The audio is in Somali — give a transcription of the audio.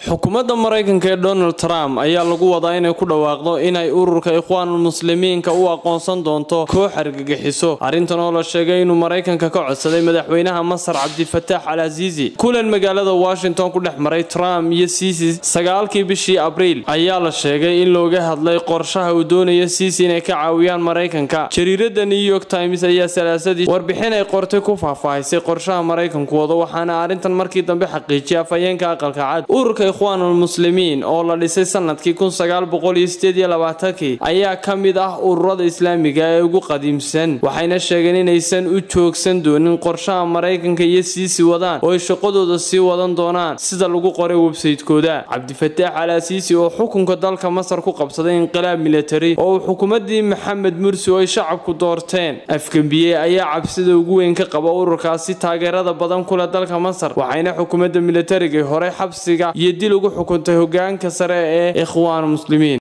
xukuumadda maraykanka ee donald trump ayaa lagu wadaa inay ku dhawaaqdo inay ururka ikhwaanul muslimiinka u aqoonsan doonto koox argagixiso arrintan oo la sheegay inuu maraykanka ka codsaday madaxweynaha masar cabdifataax al asiisi kulan magaalada washington ku dhex maray trump iyo siisi sagaalkii bishii abriil ayaa la sheegay in looga hadlay qorshaha uu doonaya siisi inay ka caawiyaan maraykanka jariirada new york times ayaa salaasadii warbixin ay qortay ku faahfaahisay qorshaha maraykanku wado waxaana arrintan markii dambe xaqiijiyay afhayeenka aqalka cad ururka ikhwaanul muslimiin oo la dhisay sanadkii ayaa ka mid ah ururada islaamiga ee ugu qadiimsan waxayna sheegeen inaysan u joogsan doonin qorshaha maraykanka iyo siisi wadaan oo ay shaqadooda sii wadan doonaan sida lagu qoray websaytekooda cabdifataax al asiisi oo xukunka dalka masar ku qabsaday inqilaab militari oo uu xukuumadii maxamed mursi oo ay shacabku doorteen afgembiye ayaa cabsida ugu weyn ka qaba ururkaasi taageerada badan kule dalka masar waxayna xukuumadda militariga hore xabsiga iyo dil ugu xukuntay hogaanka sare ee ikhwaan muslimiin